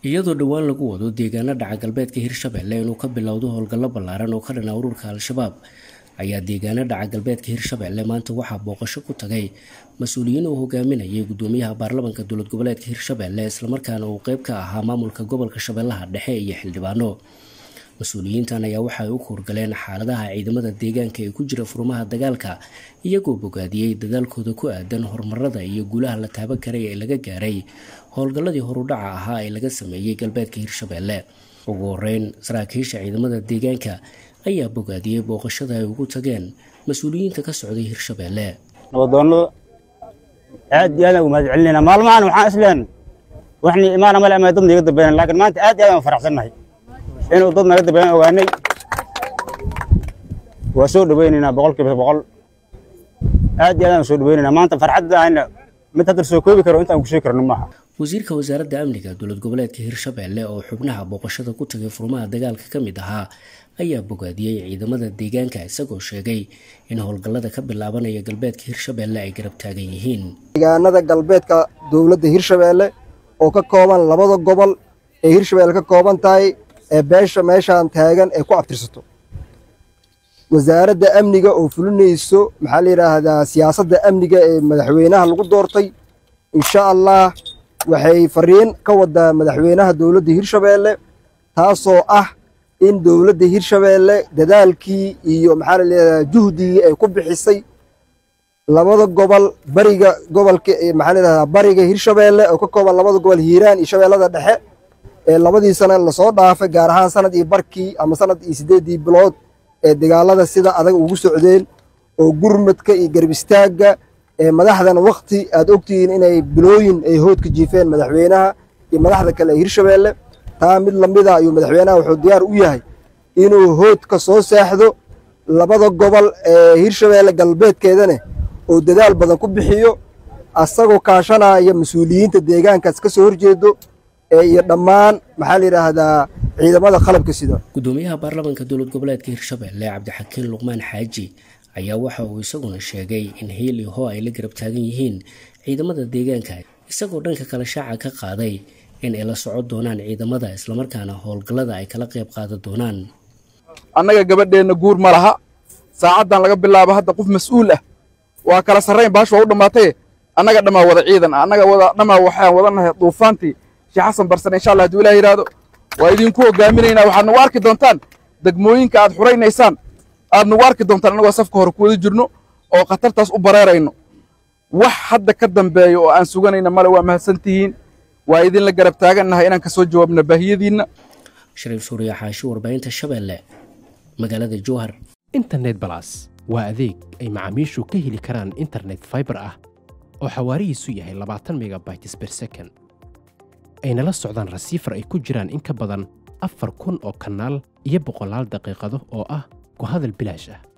iyadoo dhowaan lagu wado deegaano dhaca galbeedka hirshabelle inuu ka bilowdo howlgallo ballaaran oo ka dhana ururka al-shabaab ayaa deegaano dhaca galbeedka hirshabelle maanta waxaa booqasho ku tagay mas-uuliyiin uu hogaaminayay gudoomiyaha baarlamanka dowlad goboleedka hirshabelle islamarkaana uu qeyb ka ahaa maamulka gobolka shabeellaha dhexe iyo xildhibaano mas-uuliyiintan ayaa waxaay u kuurgaleen xaaladaha ciidamada deegaanka ee ku jira furmaha dagaalka iyagoo bogaadiyey dadaalkooda ku aadan horumarada iyo guulaha la taaban karay ee laga gaaray howlgalladii horudhaca ahaa ee laga sameeyey galbeedka hirshabelle ugu horeyn saraakiisha ciidamada deegaanka ayaa bogaadiyey booqashada ay ugu tageen mas-uuliyiinta ka socday hirshabelle nabadoonnada aad iyo aadaan ugu mahad celinayna maalmahan waxaan isleen waxni imaana male ama dad naga dambeeyaan laakiin maanta aad iyo aad aan faraxsannahay inuu dad naga dambeeyaan ogaanay waa soo dhaweynaynaa boqolkiiba boqol aad iyo aad aan soo dhaweynaynaa maanta farxadda ayna mid hadda soo koobi karo intaan ku sheegi karno maaha wasiirka wasaaradda amniga dowlad goboleedka hirshabelle oo xubnaha booqashada ku tagay furmaha dagaalka ka mid ahaa ayaa bogaadiyey ciidamada deegaanka isagoo sheegay in howlgallada ka bilaabanaya galbeedka hirshabelle ay garab taagan yihiin deegaanada galbeedka dowladda hirshabelle oo ka kooban labada gobol ee hirshabelle ka kooban tahay ee beesha meeshaan taagan ee ku abtirsato wasaaradda amniga oo fulinayso maxaa la yidhaahdaa siyaasadda amniga ee madaxweynaha lagu doortay insha allah waxay fariin ka wadaa madaxweynaha dowladda hirshabelle taasoo ah in dowladda hirshabelle dadaalkii iyo maxaa la yidhahdaa juhdigii ay ku bixisay labada gobol bariga gobolka maxaa la yidhahdaa bariga hirshabelle oo ka kooban labada gobol hiiraan iyo shabeellada dhexe ee labadii sana lasoo dhaafay gaar ahaan sanad iyo barkii ama sanad iyo siddeeddii bilood ee dagaalada sida adag ugu socdeen oo gurmadka iyo garab istaagga ee madaxdan wakti aad ogtihiin inay bilooyin ay hoodka jiifeen madaxweynaha iyo madaxda kale ee hirshabelle taa mid lamida ayuu madaxweynaha wuxuu diyaar u yahay inuu hoodka soo saaxdo labada gobol ee hirshabelle galbeedkeedane oo dadaal badan ku bixiyo asagoo kaashanaya mas-uuliyiinta deegaankaas ka soo horjeedo iyo dhammaan maxaa la yidhaahdaa ciidamada qalabka sida gudoomiyaha baarlamanka dowlad goboleedka hirshabelle cabdixakiin luqmaan xaaji ayaa waxa uu isaguna sheegay in hiil iyo ho ay la garab taagan yihiin ciidamada deegaanka isagoo dhanka kale shaaca ka qaaday in ay la socon doonaan ciidamada islamarkaana howlgallada ay kala qayb qaadan doonaan annaga gabadheenna guur ma laha saacaddan laga bilaabo hadda qof mas-uul ah waa kala sarrayn baash waa u dhammaatay annaga dhammaa wada ciidan annaga wada dhammaa waxaan wadanahay duufaantii sheekh xasan barsane insha allah hadduu ilaah yidhaahdo waa idinku hogaaminaynaa waxaad nagu arki doontaan degmooyinka aad xuraynaysaan aad nagu arki doontaan annagoo safka hore ku wada jirno oo khatartaas u bareerayno wax hadda ka dambeeya oo aan suganayna male waa mahadsantihiin waa idinla garab taagannahay inaan ka soo jawaabna baahiyadiinna shariif suuriya xaashi warbaahinta shabeelle magaalada jowhar internet balas waa adeeg ay macaamiishu ka heli karaan internet faibar ah oo xawaarihiisu yahay labaatan megabytes ber second ayna la socdaan rasiifar ay ku jiraan in ka badan afar kun oo kanaal iyo boqolaal daqiiqado oo ah ku hadal bilaash ah